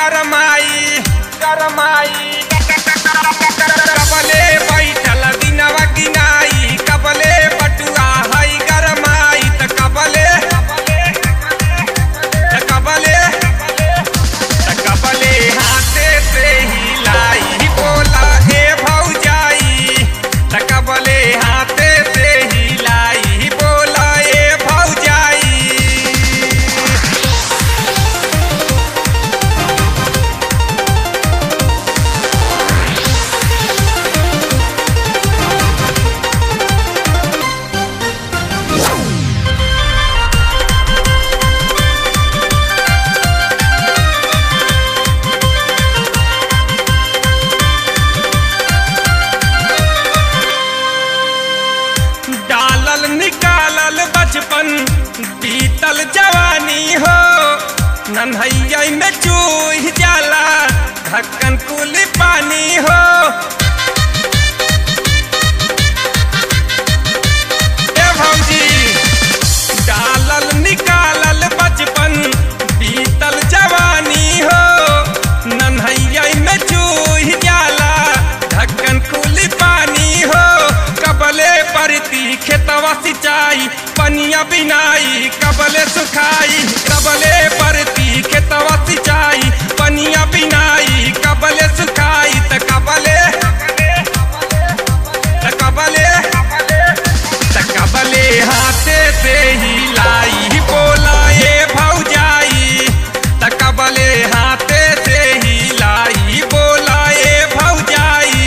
गरमाई गरमाई कबले बैठल दिनवा गिनाई कबले बटुआ हई गरमाई त कबले त कबले त कबले हाथे से हिलाई बोला हे भौजाई त कबले हाथे से हिलाई बोला हे भौजाई डालल निकालल बचपन बीतल जवानी हो नन्हैया में चूह जाला ढक्कन कुल पानी हो ए भौजी डालल निकालल बचपन बीतल जवानी हो नन्हैया में चूह जाला ढक्कन कुल पानी हो कबले परती खेतवा सिंचाई पनिया बिनाई कबले सुखाई कबले परती खेतवा सिंचाई पनिया बिनाई कबले सुखाई त कबले त कबले त कबले हाथे से हिलाई बोला ए भौजाई त कबले हाथे से हिलाई बोला ए भौजाई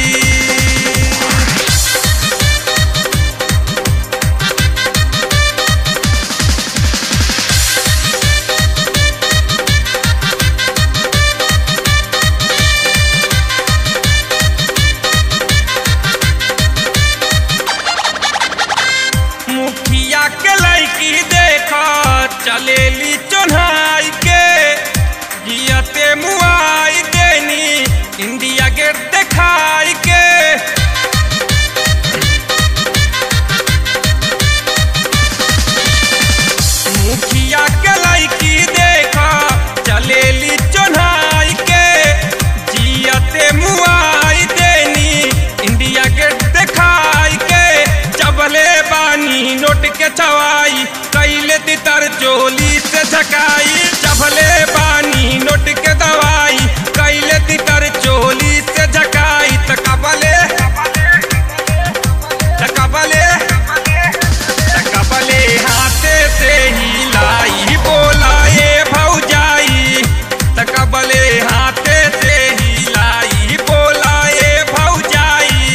मुखिया के लड़की देख चलेली चोन्हाई के जियते मुआई देनी इंडिया गेट देखाई के मुखिया के लड़की देख चलेली चोन्हाई के जियते मुआई देनी इंडिया गेट देखाई के चबले बानी नोट के चवाई कैले तितर चोली से झकाई चबले बानी नोट के दवाई कैले तितर चोली से झकाई त कबले त कबले त कबले हाथे से हिलाई बोला ए भौजाई त कबले हाथे से हिलाई बोला ए भौजाई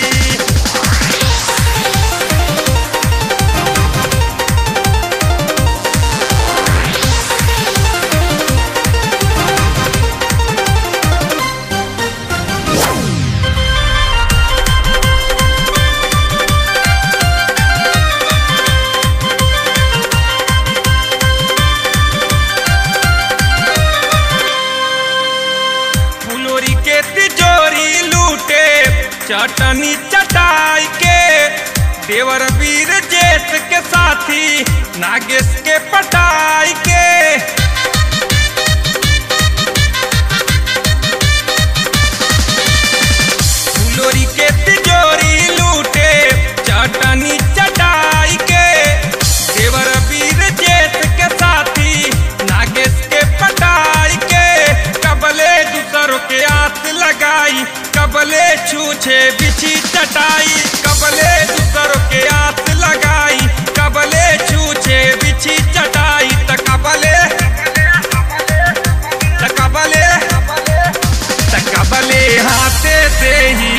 फुलोरी के तिजोरी लूटे चटनी चटाई के देवर वीर जेठ के साथी नागेश के पटाई के फुलोरी के तिजोरी लूटे चटनी चटाई के देवर वीर जेठ के साथी नागेश के पटाई के कबले दूसरों के आस लगाई कबले छूछे बिछी चटाई कबले दूसरों के आस लगाई कबले छूछे बिछी चटाई त कबले त कबले त कबले हाथे से ही